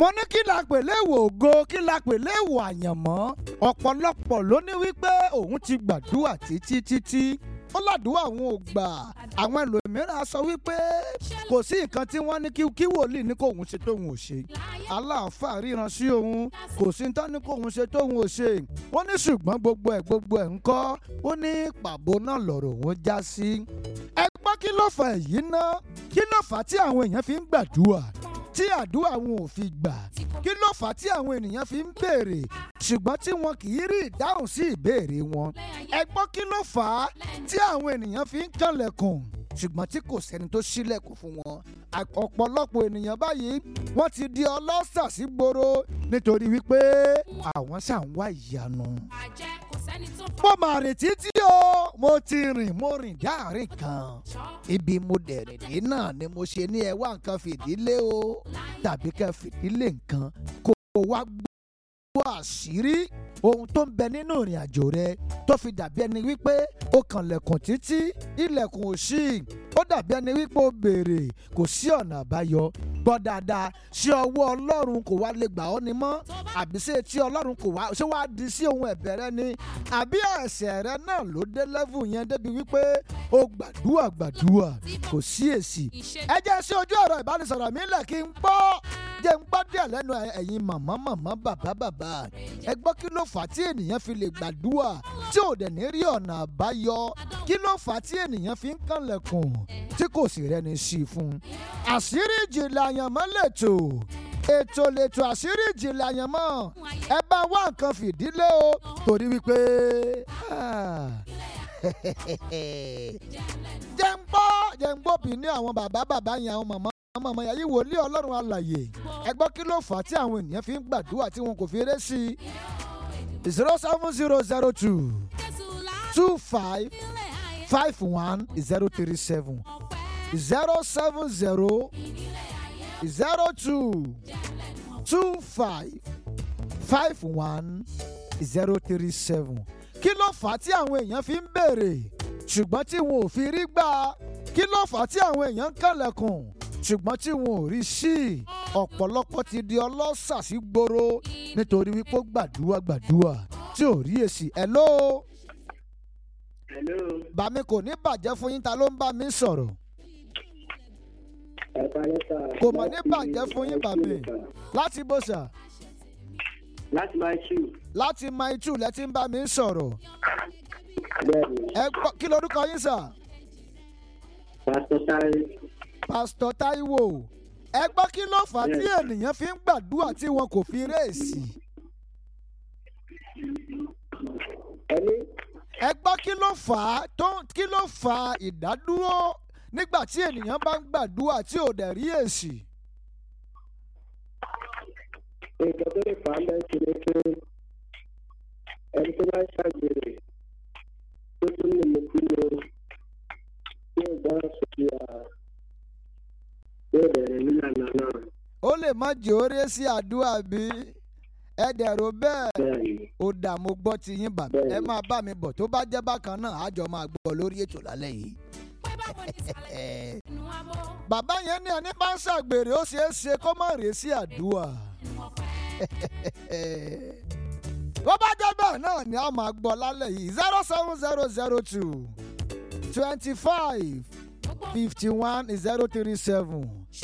mo ní kí la pè léèwọ̀ ògo kí la pè léèwọ̀ àyànmọ́ ọ̀pọ̀lọpọ̀ ló ní wípé òun ti gbàdúrà títí títí ó ládùúgbò àwọn ò gbà àwọn ẹlòmíràn sọ wípé kò sí nǹkan tí wọ́n ní kí kí wòlíì ní kóun ṣe tóun ò ṣe aláàfáà ríran sí òun kò sí tán ní kóun ṣe tóun ò ṣe ó ní ṣùgbọ́n gbogbo ẹ̀ gbogbo ẹ̀ ń kọ́ ó ní pàbó náà lọ̀rọ̀ òun já sí ẹ gbọ́ kí ló fà èyí ná kí ló fà á tí àwọn èèyàn fi ń gbàdúrà tí àdúrà wọn ò fi gbà kí ló fà á tí àwọn ènìyàn fi ń béèrè ṣùgbọ́n tí wọn kì í rí ìdáhùn sí ìbéèrè wọn ẹ gbọ́ kí ló fà á tí àwọn ènìyàn fi ń kànlẹ̀kùn ṣùgbọ́n tí kò sẹ́ni tó ṣílẹ̀kùn fún wọn ọ̀pọ̀lọpọ̀ ènìyàn báyìí wọ́n ti di ọlọ́ṣà sí gbòòrò nítorí wípé àwọn ṣà ń wá ìyanu. mo mà rìn títí o mo ti rìn mo rìn dáàrin kan ibi mo dẹ̀rìn dé náà ni mo ṣe ní ẹ wá nǹkan fìdílé o tàbí kẹ́ fìdílé nǹkan kó o wá gbọ́ àṣírí ohun tó ń bẹ nínú ìrìn àjò rẹ tó fi dàbí ẹni wípé ó kànlẹ̀kùn títí ilẹ̀kùn ò ṣí ó dàbí ẹni wípé ó béèrè kò sí ọ̀nà àbáyọ gbọ́ dáadáa ṣé ọwọ́ ọlọ́run kò wá lè gbà ọ́ ni mọ́ àbí ṣé tí ọlọ́run kò wá ṣé wàá di sí ohun ẹ̀bẹ̀ rẹ ni àbí ẹ̀ṣẹ̀ rẹ náà ló dé lẹ́fù yẹn débi wípé ó gbàdúrà gbàdúrà kò sí èsì ẹ jẹ́ sí ojú ọ̀rọ̀ ìbánisọ̀rọ̀ mi lẹ̀ kí n gbọ́ jẹ́ ń gbọ́ díẹ̀ lẹ́nu ẹ̀yin màmá màmá bàbá bàbá ẹ gbọ́ kí ló fà á tí ènìyàn fi lè gbàdúrà tí ò dẹ̀ ní rí ọ̀nà àbáyọ kí ló fà á tí ènìyàn fi ń kànlẹ̀kùn tí kò sì rẹ́ni sí i fún. àṣírí ìjìnlẹ̀ àyànmọ́ lètò ètò lètò àṣírí ìjìnlẹ̀ àyànmọ́ ẹ bá wá nǹkan fìdílé o torí wípé jẹ́ ń gbọ́ jẹ́ ń gbọ́ bí ní àwọn bàbá bàbá yẹn àwọn màmá ọmọ ọmọ yàrá wòlíì ọlọ́run alàyè ẹ gbọ́ kí ló fà á tí àwọn ènìyàn fi ń gbàdúrà tí wọn kò fi eré sí i zero seven zero zero two two five five one zero three seven zero seven zero zero two two five five one zero three seven kí ló fà á tí àwọn èèyàn fi ń béèrè ṣùgbọ́n tí wọn ò fi rí gbà kí ló fà á tí àwọn èèyàn ń kànlẹ̀kùn ṣùgbọ́n tí wọn ò rí sí i ọ̀pọ̀lọpọ̀ ti di ọlọ́ṣà sí gbòòrò nítorí wípé ó gbàdúrà gbàdúrà tí ò rí èsì hello. hello. bàmí kò ní bàjẹ́ fún yín ta ló ń bá mi sọ̀rọ̀. ẹ̀ka lẹ́tà. kò mọ̀ ní bàjẹ́ fún yín bàmí láti bó sà. láti máa ṣù. láti máa tù lẹ́ ti ń bá mi sọ̀rọ̀. bẹ́ẹ̀ni. ẹ gbọ́ kí lorúkọ yín sà. pásítọ̀ sáré. pásítọ̀ táíwò ẹ gbọ́ kí ló fà á tí ènìyàn fi ń gbàdúrà tí wọn kò fi réèsì. ẹni. ẹ gbọ́ kí ló fà á tó kí ló fà á ìdádúró nígbà tí ènìyàn bá ń gbàdúrà tí ò dẹ̀ rí èsì. nǹkan tó lè fà á bẹ́ẹ̀ ṣe ni pé ẹni tó bá ń ṣàgbèrè tó tún lè mú kí ló yóò bá sókè à yóò bẹ̀rẹ̀ nílànà náà. ó lè má jẹ́ orí sí àdúrà bí ẹ dẹ̀rọ bẹ́ẹ̀ bẹ́ẹ̀ni. ó dà mo gbọ́ ti yín bàbá ẹ máa bá mi bọ̀ tó bá jẹ́ bákan náà àjọ máa gbọ́ lórí ètò lálẹ́ yìí. bàbá yẹn ní ẹni bá ń ṣàgbèrè ó ṣeé ṣe kó má rèé sí àdúrà. bó bá jẹ́ bẹ́ẹ̀ náà ni a máa gbọ́ lálẹ́ yìí zero seven zero zero two twenty five fifty one zero three seven